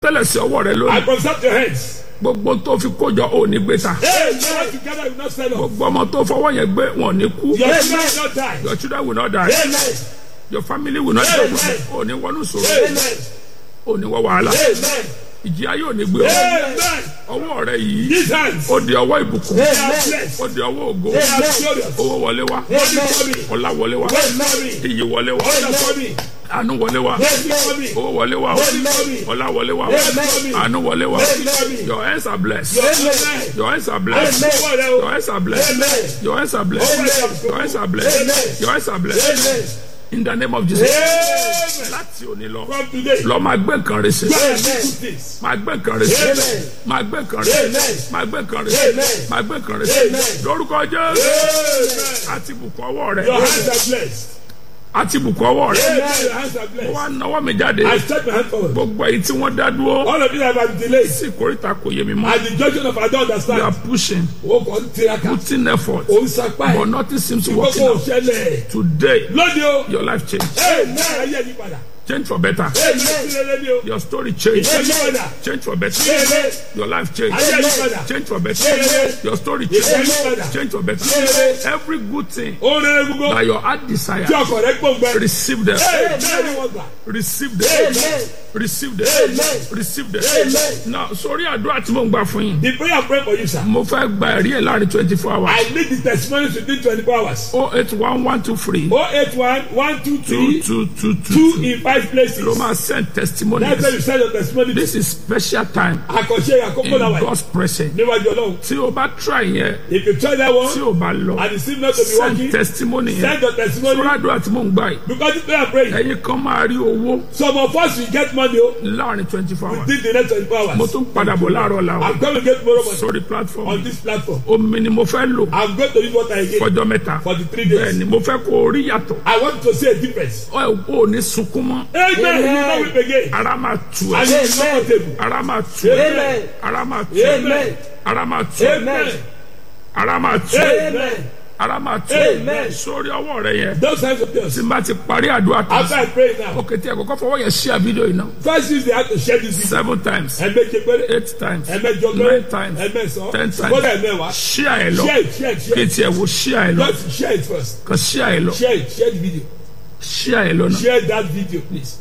tẹ́lẹ̀ sí ọwọ́ rẹ I lónìí consult your hands. gbogbo tó fi kójọ ò ní gbé ta Hey, never together will not sell off. gbogbo ọmọ tó fọwọ́ yẹn gbé wọn ò ní kú Your children will not die. your children will not die Amen. your family will not Amen. die ò ní wọnú sòrò Amen. ò ní wọ wàhálà Amen. ìjì ayé ò ní gbé ọ Amen. ọwọ́ rẹ yìí These hands. ó di ọwọ́ ìbùkún They are blessed. ó di ọwọ́ ògo They are glorious. owó wọlé wá Money for me. ọlá wọlé wá Wealth for me. iyì wọlé wá Honor for me. àánú wọlé wá Blessing for me. owó wọlé wá Money for me. ọlá wọlé wá Wealth for me. àánú wọlé wá Amen. your hands are blessed Amen. your hands are blessed Amen. your hands are blessed Amen. your hands are blessed Amen. your hands are blessed Amen. your hands are blessed Amen. in the name of Jesus Amen. láti òní lọ From today. lọ máa gbé nǹkan rẹ ṣe Go and do this. máa gbé nǹkan rẹ ṣe Amen. máa gbé nǹkan rẹ ṣe Amen. máa gbé nǹkan rẹ ṣe Amen. máa gbé nǹkan rẹ ṣe Amen. lórúkọ Jésù Amen. àti bùkún ọwọ́ rẹ Your hands are blessed. àti bùkún ọwọ́ rẹ Amen. Your hands are wọ́n á blessed. náwó mi jáde I stretch my hand forward. gbogbo èyí tí wọ́n dá dúró All of you that have been delayed. sí ìkórìtà kò yé mi mọ́ At the junction of I don't you are understand. pushing O kò ń tiraka. putting effort O ń sapá but ẹ̀. nothing seems to work Gbogbo out òṣèlè. today Lóde o. your life change Amen. Ayé yí padà. change for better Amen. Sílẹ̀ ni o. your story change Ayé yí padà. change for better Amen. your life change Ayé yí padà. change for better Amen. your story Ayé yí change padà. change for better Amen. every good thing Ó rere gbogbo. that your heart desire Tí ọkọ̀ rẹ̀ gbòǹgbẹ. receive them Amen. Ni wọ́n gbà. receive them Amen. receive them Amen. receive them Amen. now sórí àdúrà tí mo ń gbà fún yín The prayer I pray for you sir. mo fẹ́ gba ẹ̀rí ẹ̀ láàrin twenty four hours I need the testimonies within twenty four hours. oh eight one one two three Oh eight one one two two three two two two two in five places. ló máa send testimonies That's where you send your testimony. this is special time Àkànṣe àkókò in náà wà God's presence níwájú Ọlọ́run. tí o bá try yẹn If you try that tí one o bá lọ and it seems not to be send working, testimony yẹn send your testimony sórí àdúrà tí mo ń gbà yìí because the prayer praying. ẹ̀yin kan máa rí owó Some of us will get money o láàrin twenty four hours within the next twenty four mo hours. tún padà bọ̀ láàárọ̀ làwọn I'm going to get tomorrow money sórí on platform this platform. omi ni mo fẹ́ lò I'm going to use what I get fọjọ́ mẹ́ta for the three bẹ́ẹ̀ days. ni mo fẹ́ kó o rí yàtọ̀ I want to see a difference. ọ ò ní sunkún mọ́ Amen. You will not weep again. ara máa tù And ẹ́ you will be comfortable. ara máa tù ẹ́ Amen. ara máa tù ẹ́ Amen. ara máa tù ẹ́ Amen. ara máa tù ẹ́ Amen. ara máa tù ẹ́ Amen. sórí ọwọ́ rẹ yẹn Those kinds of things. tí n bá ti parí àdúrà tán After I pray now, òkè tí ẹ kọ́kọ́ fọwọ́ yẹn share fídíò yìí náà first use the hand to share this video. seven times Ẹ̀mẹ́jẹ péré. eight times Ẹ̀mẹ́jọ nine péré. times Ẹ̀mẹ́sàn. ten times Kódà ẹ̀mẹ́wàá. share ẹ lọ Share it, share it, share kí it. tiẹ̀ wo share ẹ lọ Just share it first. kàn share ẹ lọ Share it, share the video. share ẹ lọ náà. Share that video, please.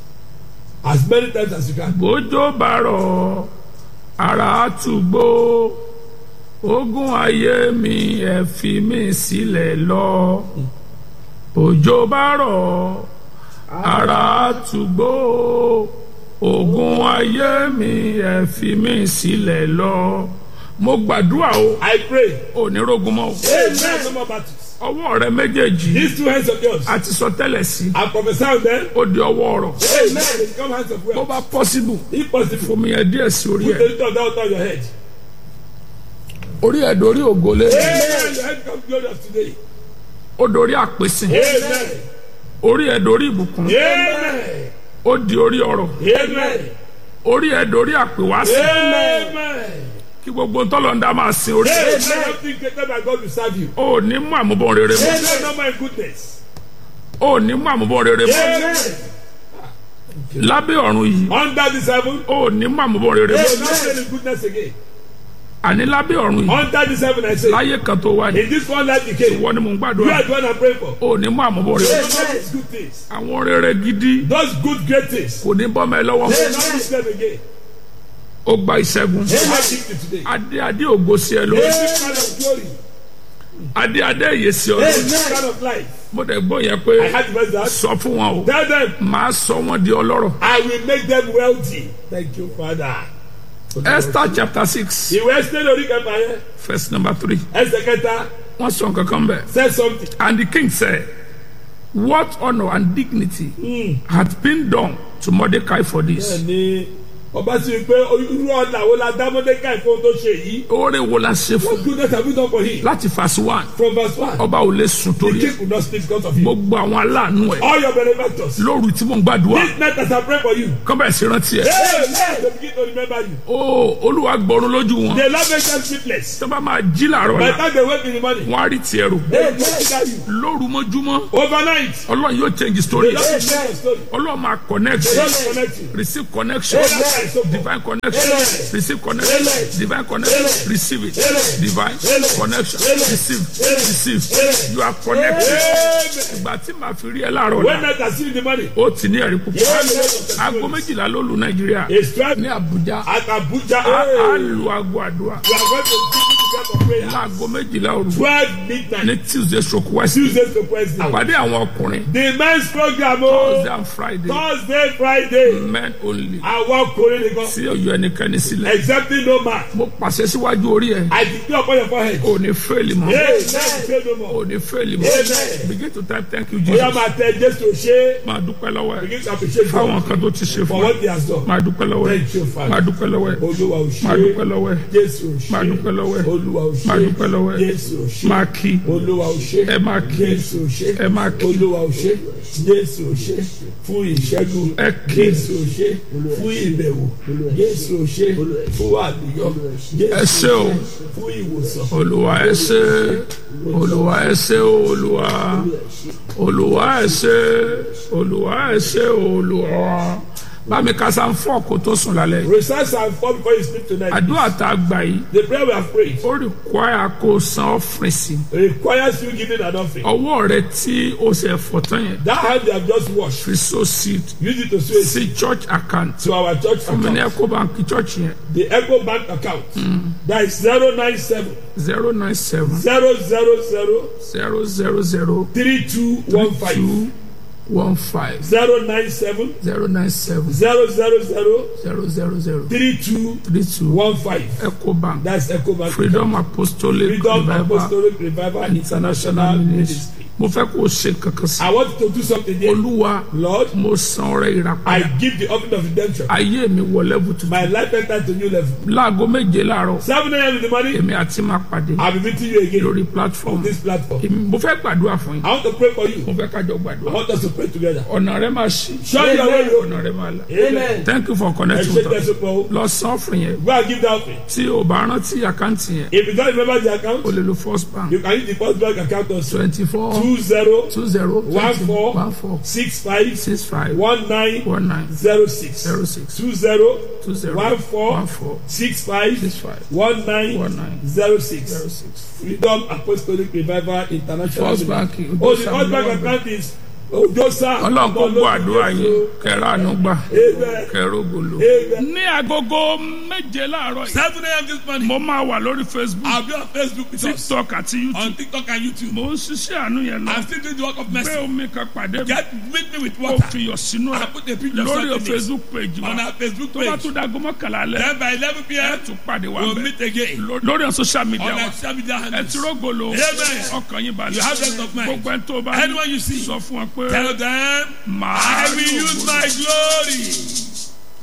As many times as you can. bójó bá rọ̀ ara àtúgbò ogun ayé mi ẹ fi mí sílẹ̀ lọ bójó bá rọ̀ ara àtúgbò ogun ayé mi ẹ fi mí sílẹ̀ lọ mo gbàdúrà o I pray. onírógun mọ́ o Amen. No more battles. ọwọ́ rẹ méjèèjì These two hands of yours. a ti sọ tẹ́lẹ̀ sí I prophesy on them. ó di ọwọ́ ọ̀rọ̀ Amen. They become hands of bó wealth. bá possible If possible, fomi ẹ̀ díẹ̀ sí orí put ẹ̀ the little down on your head. orí ẹ̀ dorí ògolé Amen. Your head becomes glorious today. ó dorí àpèsè Amen. orí ẹ̀ dorí ìbùkún Amen. ó di orí ọrọ̀ Amen. orí ẹ̀ dorí àpèwásí Amen. kí gbogbo ntọ́lọ́ndà máa sin orí ẹ̀ Amen. Something greater than God will serve you. ó ní mú àmúbọ̀n rere mọ́ Amen. No more goodness. ó ní mú àmúbọ̀n rere mọ́ Amen. lábẹ́ ọ̀run yìí Under this heaven, ó ní mú àmúbọ̀n rere mọ́ will not say the goodness again. àní lábẹ́ ọ̀run yìí Under this heaven, I say, láyé kan tó wá ní in this one life you came, wọ́n ni mò ń you gbàdúrà are the one I'm praying for. ó ní mú àmúbọ̀n rere mọ́ Amen. Those good things. àwọn rere gidi Those good great things. kò ní bọ́mọ ẹ lọ́wọ́ They will not miss them again. ó gba ìṣẹ́gun They have victory today. adé adé ògo sí ẹ lórí This kind of glory. adé adé èyè sí ọ lórí This kind of life. mo dẹ̀ gbọ́ yẹn pé I had the verse that. sọ fún wọn o Tell them, màá sọ wọn di ọlọ́rọ̀ I will make them wealthy. Thank you, Father. Esther chapter six Ìwé Ẹ́sítẹ́ lórí kẹfà yẹn. verse number three Ẹsẹ̀ kẹta wọ́n sọ nǹkan kan bẹ́ẹ̀. said something. And the king said, What honor and dignity had been done to Mordecai for this? Ní ọba sì rí i pé irú ọ̀nà wo la dá Mọ́dékàì fún ohun tó ṣe yìí. Oore wo la ṣe What fún? goodness have you done for him? Láti verse one, From verse one. ọba ò lè sùn The torí ẹ̀. king could not speak because of you. Gbogbo àwọn aláàánú ẹ̀ All your benefactors. lóru tí mò ń gbàdúrà This night as I pray for you. kọ́ bẹ̀rẹ̀ sí rántí ẹ̀. Amen. They begin to remember you. Ó Olúwa gbọ́run lójú wọn. They love make them sleepless. Tó bá máa jí làárọ̀ By the la, time they wake in the morning. wọ́n á rí tiẹ̀ rò. They consider you. Lóru mọ́júmọ́, Overnight. Ọlọ́run yóò change story. They don't change your story. Ọlọ́run máa connect They you, don't connect you. receive connection. Amen. Amen. So divine connection Amen. receive connection Amen. divine connection Amen. receive it Amen. divine connection receive receive you are connected ìgbà tí màá fi rí ẹ láàárọ̀ when la I can see the money, ó ti ní ẹ̀rí púpọ̀ Yes. aago méjìlá ló lu nàìjíríà a strike ní àbújá at Abuja. a á Hey. lu aago àdúrà We are going to give you the kind of prayer. láago méjìlá òru 12 ní midnight, tuesday stroke west Tuesday to Wednesday. àpàdé àwọn ọkùnrin The men's program, thursday oh, and friday Thursday, Friday. men only Àwọn ọkùnrin nìkan. tí ọyọ ẹnikẹ́ni sílẹ̀ Accepting no man. mo pàṣẹ síwájú orí ẹ I declare upon your forehead. ò ní fẹ́ẹ̀lì mọ́ Hey, now say no more. ò ní fẹ́ẹ̀lì mọ́ Amen. begin to type thank you Oya jesus máa tẹ Jésù ṣe. máa dúpẹ́ lọ́wọ́ ẹ Begin to appreciate fáwọn God kan tó ti ṣe for fún ẹ what he has done. máa dúpẹ́ lọ́wọ́ ẹ Thank you, Father. máa dúpẹ́ lọ́wọ́ ẹ Olúwa ò máa dúpẹ́ ṣe. lọ́wọ́ ẹ Jésù ò ṣe. máa dúpẹ́ lọ́wọ́ ẹ Olúwa ò máa ṣe. dúpẹ́ lọ́wọ́ ẹ Jésù ò ṣe. máa kí Olúwa ò ṣe. ẹ máa kí Jésù ò ṣe. ẹ máa kí Olúwa ò ṣe. Jésù ò ṣe. Fún ìṣẹ́gun. ẹ kí Jésù ò ṣe. Fún ìbẹ̀wò. Jésù ò ṣe. Fún àlùyọ. ẹ Jésù ṣé o fún ìwòsàn. olúwa ẹ ṣé olúwa ẹ ṣé o olúwa olúwa ẹ ṣé olúwa ẹ ṣé o olúwa bámi kásá ń fọ́ kó tó sùn lálẹ́ yìí. Recite and fall before you sleep tonight. àdúrà tá a gbà yìí The prayer we have prayed ó require kó o san offering sí requires you giving an offering. ọwọ́ rẹ tí o ṣe fọ̀ tán yẹn That hand you have just washed, fi so seed use it to sow it sí church account to our church fún mi ní account. ecobank church yẹn The Echo Bank account. That is 097 zero nine seven 000 zero zero zero 3215. two one five 097 zero nine seven 000 zero zero zero 3215. three two ecobank That's Echo Bank. freedom apostolic Freedom revival Apostolic Revival international International ministry Ministry. mo fẹ́ kó o ṣe kankan sí I want you to do something there. olúwa Lord, mo san ọrẹ I ìràpadà give the offering of redemption. ayé mi wọ level tuntun My life entered to new level. láago méje láàárọ̀ 7 a.m. in the morning, èmi àti máa pàdé I'll be meeting you again lórí platform on this platform. Èmi- mo fẹ́ gbàdúrà fún yín I want to pray for you. mo fẹ́ kájọ I gbàdúrà want us to pray together. ọ̀nà rẹ máa ṣí Show your way, Lord. ọ̀nà rẹ máa là Amen. thank you for Ẹ connecting ṣe with us tẹ̀sán pọ̀ o. lọ san offering yẹn Go and give that offering. tí o bá rántí àkáǹtì yẹn If you don't remember the account, o lè lo first bank you can use the first bank account also. twenty four 20 two zero One four. one four 65 six five 19 one nine 06. zero six 20 two zero One four. one four 65 six five 19 one nine 06. zero six. Freedom Apostolic Revival International. First Bank, Oh, Ojo the first bank Sam account is Ojosa. ọlọ́run kó gbọ́ àdúrà yín kẹrẹ àánú gbà Amen. kẹrẹ ògolo. Amen. ní agogo méje láàárọ̀ yìí 7 a.m. this morning. mo máa wà lórí facebook I'll be on Facebook with us. tiktok àti youtube On TikTok and YouTube. mo ń ṣiṣẹ́ àánú yẹn lọ I'm still doing the work of gbé mercy. omi kan pàdé mi Get meet me with kó water. fiyọ̀ sínú I ẹ̀ put a picture of lórí something in it. facebook page wa on our Facebook tó bá page. tún dago mọ́kànlá alẹ́ Then by 11 ẹ p.m. tún pàdé wa we'll bẹ̀ meet again. Ló- lórí àwọn social On media wa our social media ẹ handles. ti rógolo Amen. ọkàn yín balẹ̀ You have rest of mind. gbogbo ẹni tó bá Anyone you see. sọ fún wọn pé Tell them, màá I will rí use ògo my glory